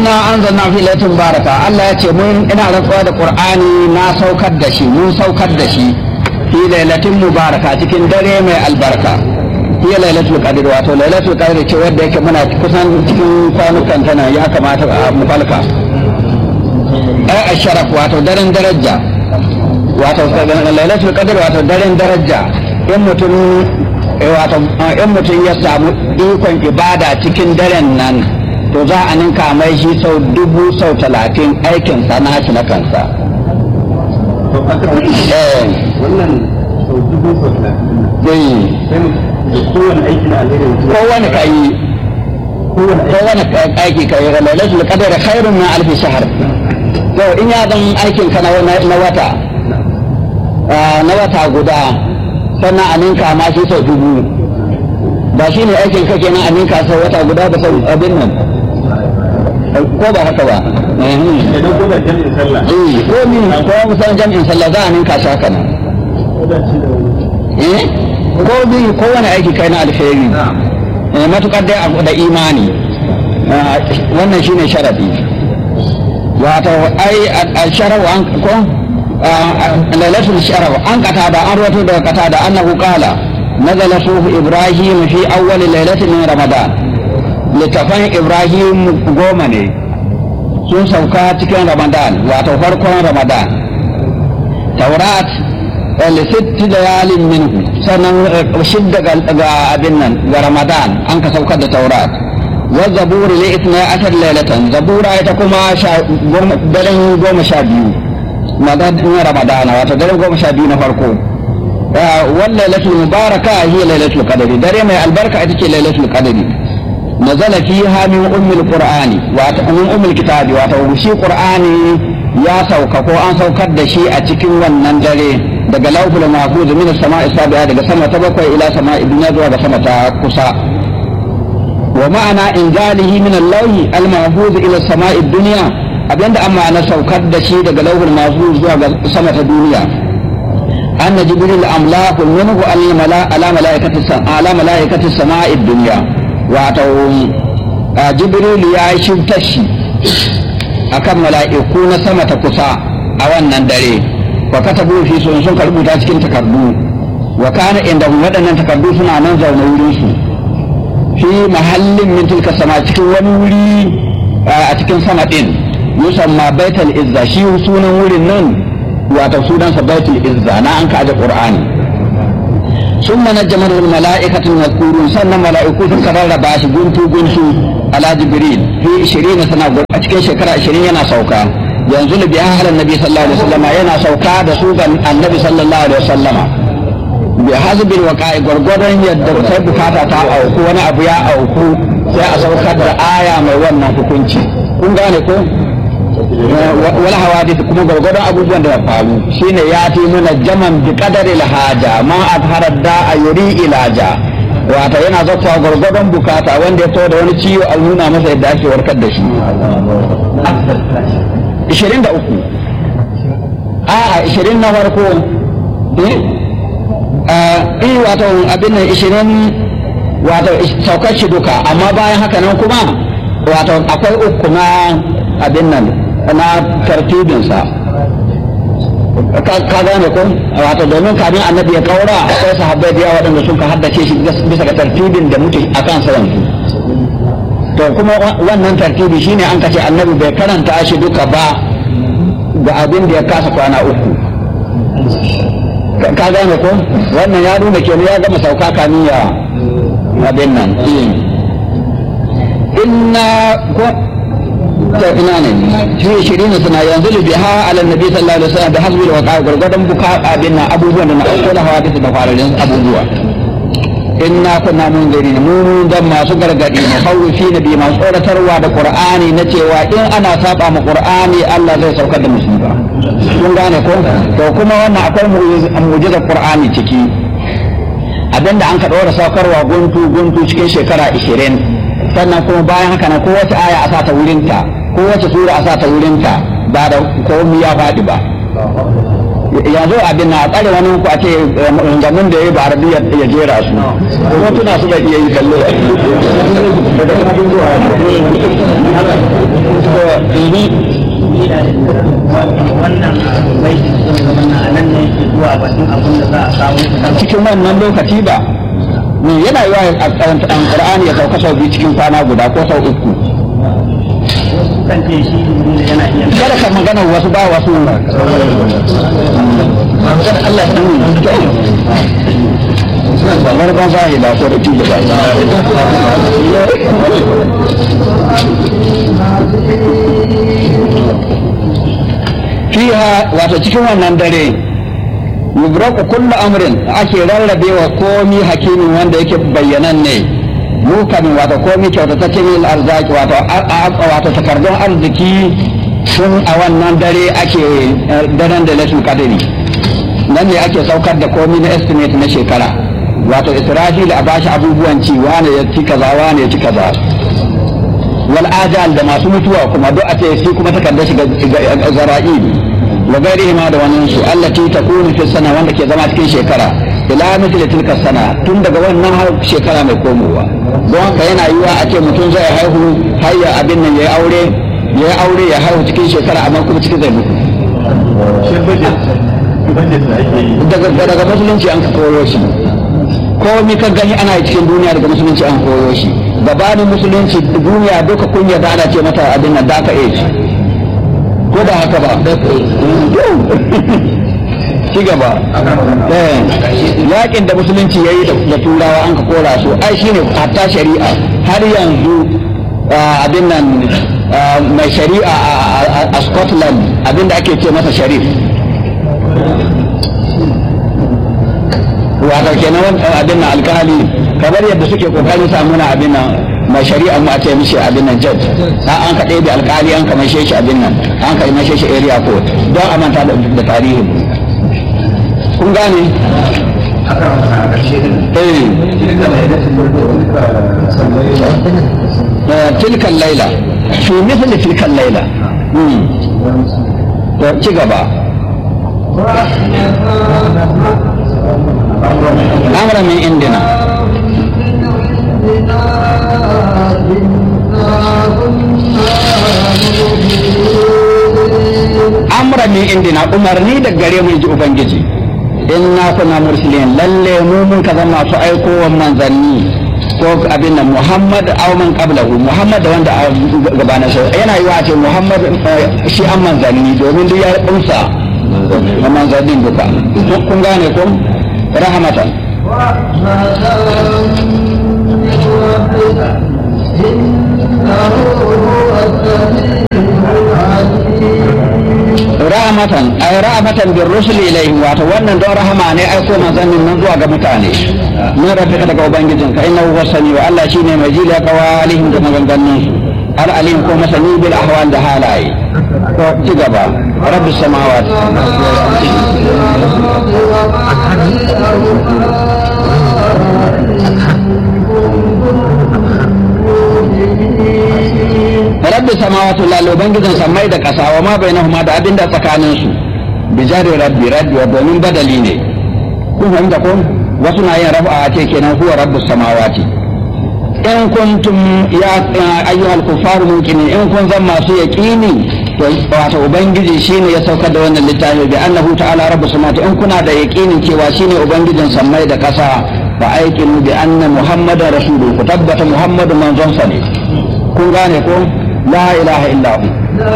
inna anzalna fi lailatin baraka Allah ya ce mun ina rantsuwa da Qur'ani na saukar da shi mun saukar da shi fi lailatin mubaraka cikin dare mai albarka hiya lailatul qadr wato lailatul qadr ce wanda yake muna kusan cikin kwanukan tana ya kamata a mu falka ai asharaf wato daren daraja wato lailatul qadr wato daren daraja in mutum wato in mutum ya samu ikon ibada cikin daren nan to za a ninka mai shi sau dubu sau talatin aikinsa na shi na kansa. wannan sau dubu sau talatin Zai kowane aiki na alheri kowane ka yi kowane aiki ka yi lailatul qadr khairun min alf shahr to in ya zan aikin ka na wata na wata guda sannan a ninka ma shi sau dubu ba shi ne aikin ka kenan a ninka sau wata guda da sau abin nan ko ba haka ba idan ko da jami'in sallah eh ko min ko musan jami'in sallah za a ninka shi haka nan eh ko bi ko wani aiki kai na alheri eh matukar dai abu da imani wannan shine sharadi wato ai al-sharaf an ko lailatul sharaf an kata da an rawato daga kata da annahu qala nazala sufu ibrahim fi awwal lailatin min ramadan littafan ibrahim goma ne sun sauka cikin ramadan wato farkon ramadan taurat lissitti da yalin minhu sannan shidda ga abin nan ga ramadan an ka saukar da taurat wa zaburi li itna ashar lailatan zabura ita kuma daren goma sha biyu madadin ramadan wato daren goma sha biyu na farko wal lailatul mubaraka hiya lailatul qadri dare mai albarka ita ce lailatul qadri nazala fiha min ummil qur'ani wato min ummil kitabi wato shi qur'ani ya sauka ko an saukar da shi a cikin wannan dare daga lawful mahfuz min as-sama'i sabi'a daga sama ta bakwai ila sama'i dunya zuwa ga sama ta kusa wa ma'ana inzalihi min al-lawhi al-mahfuz ila as-sama'i dunya abinda an ma'ana saukar da shi daga lawful mahfuz zuwa ga sama ta duniya أن جبريل أملاك منه على ملائكة على ملائكة السماء الدنيا wato jibril ya yi shimtashi a kan mala'iku na sama ta kusa a wannan dare wa katabu fi sun sun rubuta cikin takardu wa kana inda waɗannan takardu suna nan zaune wurin su fi mahallin min tilka sama cikin wani wuri a cikin sama din yusamma baitul izza shi sunan wurin nan wato sunansa baitul izza na an ka aje qur'ani ثم نجمه الملائكة المذكورون سنة ملائكة كرر باش قنتو قنتو على جبريل في عشرين سنة أتكي شكرا عشرين ينا سوكا ينزل بأهل النبي صلى الله عليه وسلم ينا سوكا دسوكا النبي صلى الله عليه وسلم بحسب الوقائع gwargwadon yadda sai bukata ta auku wani abu ya auku sai a saukar da aya mai wannan hukunci kun gane ko wala hawadith kuma gwargwadon abubuwan da ya faru shine ya fi nuna jaman bi qadari haja ma azhara da a yuri ilaja wato yana zakwa gwargwadon bukata wanda ya to da wani ciwo a nuna masa yadda ake warkar da shi 23 a 20 na farko eh wato abin nan 20 wato saukar shi duka amma bayan haka nan kuma wato akwai uku na abin nan na tartibinsa ka gane ko wato domin kamin annabi ya kaura akwai sahabbai da yawa waɗanda sun ka haddace shi bisa ga tartibin da muke a kan yanzu to kuma wannan tartibi shine an kace annabi bai karanta shi duka ba ga abin da ya kasa kwana uku ka gane ko wannan ya nuna kenan ya gama sauka kamin ya abin nan inna ko ta ina ne shi shirin suna yanzu biha ala nabi sallallahu alaihi wasallam da hasbi da waqa gurgudan buka abin nan abubuwan da na auko da hawa da fararen abubuwa inna kunna munzirin mu dan masu gargadi ne khawfi nabi masu tsoratarwa da qur'ani na cewa in ana saba ma qur'ani Allah zai saukar da musiba kun gane ko to kuma wannan akwai mu'jizar qur'ani ciki abinda an ka dora saukarwa guntu guntu cikin shekara 20 sannan kuma bayan haka na kowace aya a sata wurinta kowace sura a sata wurinta ba da komi ya faɗi ba yanzu abin na tsare wani ku a ce gamin da ya yi ba arabiya ya jera su ko tuna su bai iya yi kallo abin da za a samu cikin wannan lokaci ba ne yana yi wa Qur'ani ya sauka sau biyu cikin kwana guda ko sau uku kan ce shi yana iya kada ka magana wasu ba wasu Allah ba ban zahi ba ko da tije ba fiha wato cikin wannan dare yubraku kullu amrin ake rarrabewa komi hakimin wanda yake bayyanan ne mukamin wato komi kyautatacce min arzaki wato wato takardun arziki sun a wannan dare ake daren da latin kadiri nan ne ake saukar da komi na estimate na shekara wato israfil a bashi abubuwan ci wane ya ci kaza wane ya ci kaza wal ajal da masu mutuwa kuma duk a ce shi kuma takardar shi ga zara'il wa gairihi ma da wannan su allati takunu fi sana wanda ke zama cikin shekara ila mithli tilka sana tun daga wannan har shekara mai komowa don haka yana yiwa a ce mutum zai haihu har ya abin nan ya aure ya aure ya haihu cikin shekara amma kuma cikin zai mutu shi budget budget da ake yi daga daga musulunci an koyo shi komi ka gani ana yi cikin duniya daga musulunci an koyo shi gabanin musulunci duniya duka kun yarda ana ce mata abin nan daka age ko da haka ba ci gaba yakin da musulunci ya yi da turawa an ka kora su ai shine hatta shari'a har yanzu abin nan mai shari'a a scotland abin da ake ce masa sharif wato kenan abin nan alkali kamar yadda suke kokarin samu na abin nan mai shari'a mu a ce mishi abin nan judge a an ka ɗebe alkali an ka mashe shi abin nan an ka mashe shi area court don a manta da tarihin kun gane eh tilkan laila fi mithli tilkan laila to ci gaba amra min indina amra min indina umarni da gare mu ji ubangiji inna kuna mursilin lalle mu mun ka zama masu aikowa manzanni ko abin nan muhammad aw man qablahu muhammad da wanda gabanin sa yana yi wa ce muhammad shi an manzanni domin duk ya kunsa manzannin duka kun gane ko rahmatan rahmatan ay rahmatan bir rusul ilayhim wato wannan don rahama ne ai ko manzannin nan zuwa ga mutane mun rabbika daga ubangijin ka innahu huwa samiu Allah shine mai jila qawalihim da maganganun su al alim ko masani bil ahwal da halaye to ci gaba rabbis samawati rabbi samawati lal ubangijin samai da kasa wa ma bainahuma da abin da tsakanin su bi jari rabbi rabbi wa domin badali ne kun fahimta ko wasu na yin rafa ce kenan huwa rabbus samawati in kuntum ya ayyuhal kufaru muqinin in kun zan masu yaqini to wato ubangiji shine ya saukar da wannan littafi bi annahu ta'ala rabbus samawati in kuna da yaqinin cewa shine ubangijin sammai da kasa fa aikinu bi anna muhammadar rasuluhu ku tabbata muhammadu manzon sa ne kun gane ko la ilaha illa hu